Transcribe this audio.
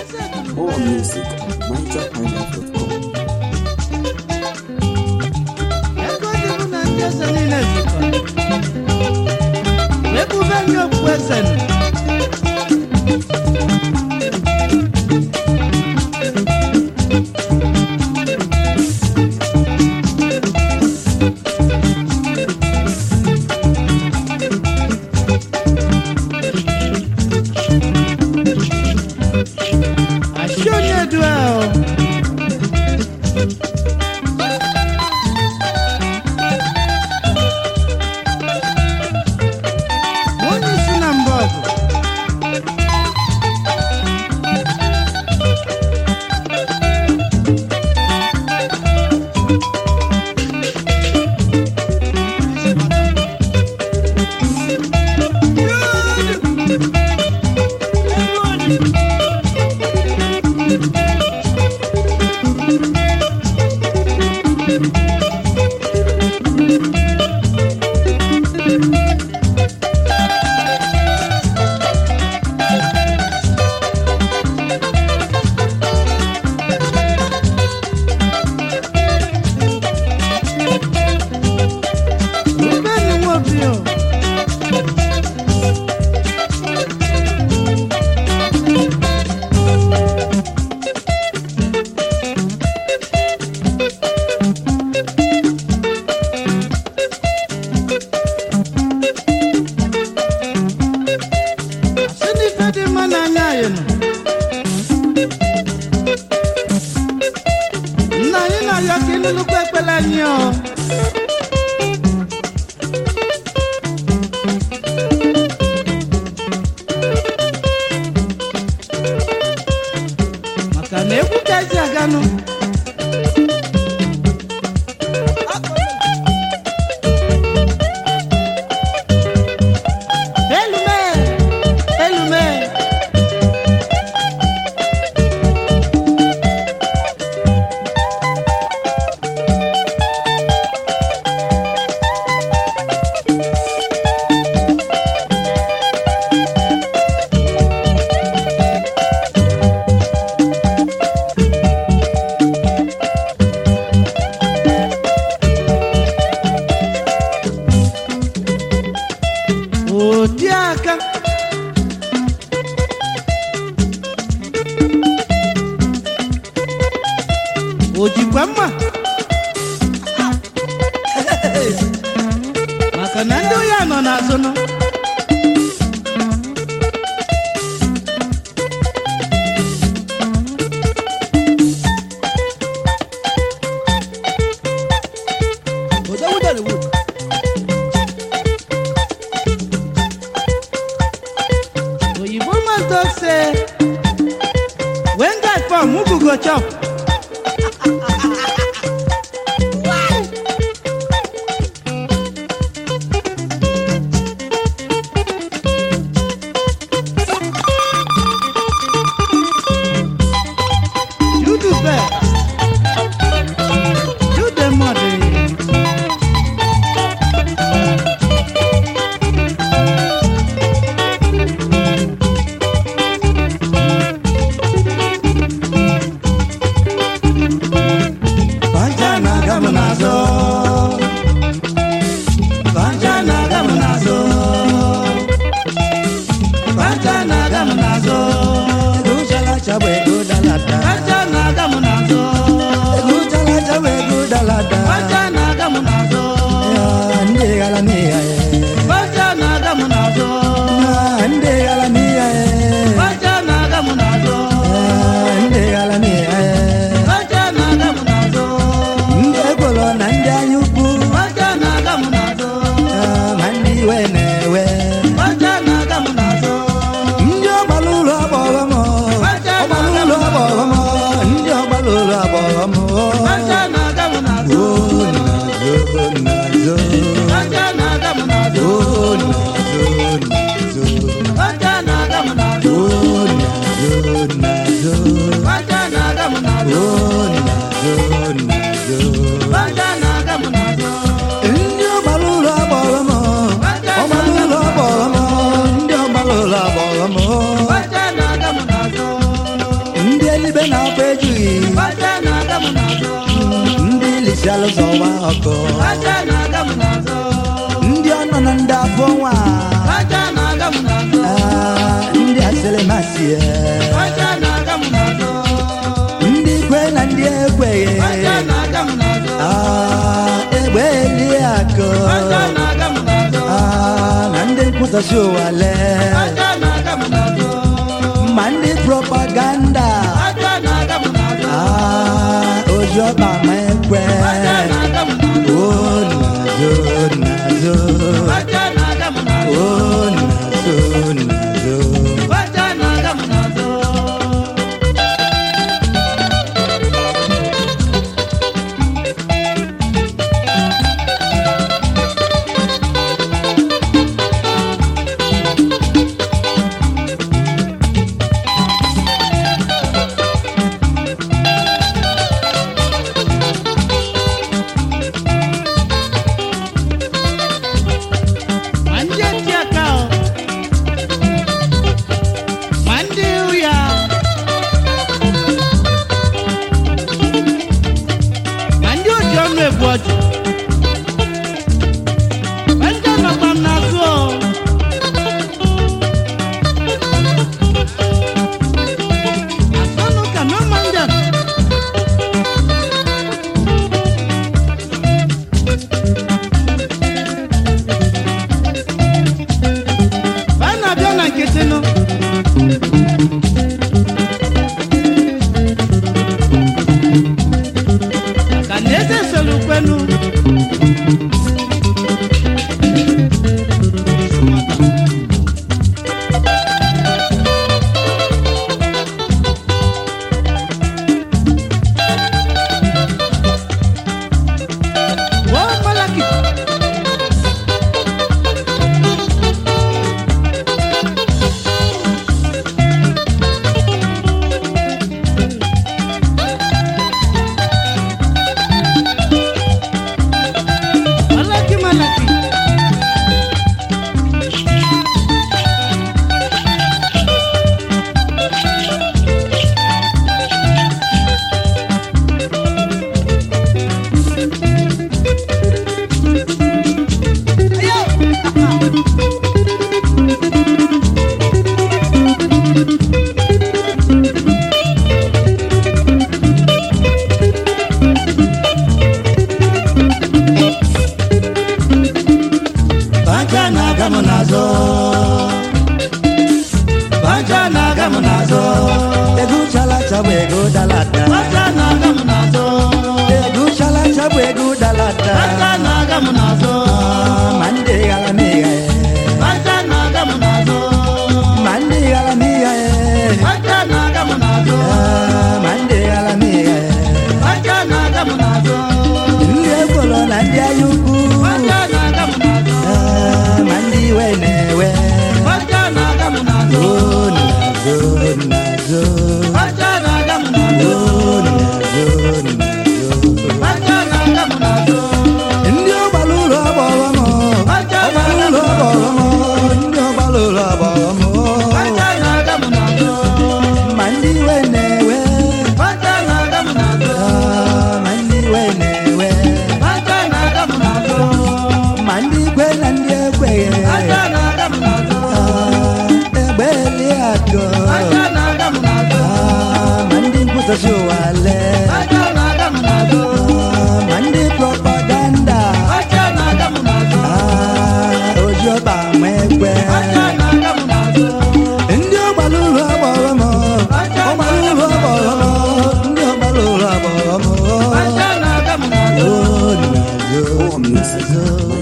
More music at nigerhighlife.com. ego dị bụ na ndị eze niile zukọrọ wee bube nye okpu eze nụ. Asị onye du ahụ onye isi na mba ọgụ Rubeni Nwobi o. Asị na ife dị mma n'anya anyị nọ. Nna anyị na-arịọ ka ịnụnụkwa ekpere anyị o. maka na egwu ka ezi aganụ elume elume odi aka o jikwa mma maka na ndị ohi a nọ n'azụ nọ oyibo must talk say when guy come mugu go chop you do best you dey mother. bịala zọwa ọkụ aja na-aga m n'azụ ndị ọnọ na ndị afọ nwa aja na-aga m n'azụ Ah, ndị asịrị masị aja na-aga m n'azụ ndị kwe na ndị ekweghị aja na-aga m n'azụ Ah, egbe eli akụ aja na-aga m n'azụ Ah, na ndị nkwụsasị ụwa lee aja na-aga m n'azụ ma ndị propaganda aja na-aga m n'azụ Ah, oji ọkpa ma ekwe aja na-aga m n'azụ o nazo nazo aja na-aga m n'azụ o nazo nazo aja na-aga m n'azụ ma ndị eti aka o ma ndị ụya ma ndị oji ọnụ ebu ọjị ma ndị nọkwa m n'azụ o asọnụ ka no manjan Ba na-abịa na nkịtị nụ maka na eze soro kwenu Wọ́n malaki. Malaki malaki. Baja na-aga m n'azụ Baja na-aga m n'azụ Ego chalacha bụ ego dalata Aja na-aga m n'azụ. Ego chalacha bụ ego dalata Aja na-aga m n'azụ. Ah, Ma ndị ghara m ịgha Aja na-aga m n'azụ. Ma ndị ghara m ịgha Aja na-aga m n'azụ. Ah, Ma ndị ghara m ịgha Aja na-aga m n'azụ. Ndị ekworo na ndị anya ukwu Aja na-aga m n'azụ. Ah, Ma ndị iwe na-ewe Aja na-aga m n'azụ. Oh, nazo, nazo Aja na-aga m n'azụ. Oh, nazo, nazo Aja na-aga m n'azụ. ndị ọgbara ụlọ agbọrọ m Aja ọgbara ụlọ agbọrọ m ndị ọgbara ụlọ agbọrọ m Aja na-aga m n'azụ. ma ndị iwe na-ewe Aja na-aga m n'azụ. ah, ma ndị iwe na-ewe Aja na-aga m n'azụ. ma ndị ikwe na ndị ekweghị Aja na-aga m n'azụ. Ah, egbe eli akụ Aja na-aga m n'azụ. Ah, ma ndị nkwụsasị ụwa lee Aja na-aga m n'azụ. Ah, ma ndị propaganda Aja na-aga m n'azụ. Ah, oji ọba ma ekwe Aja na-aga m n'azụ. ndị ọgbara ụlọ agbọrọ m ọgbara ụlọ agbọrọ m ndị ọgbara ụlọ agbọrọ m Aja na-aga m n'azụ. Oh, nazo, nazo.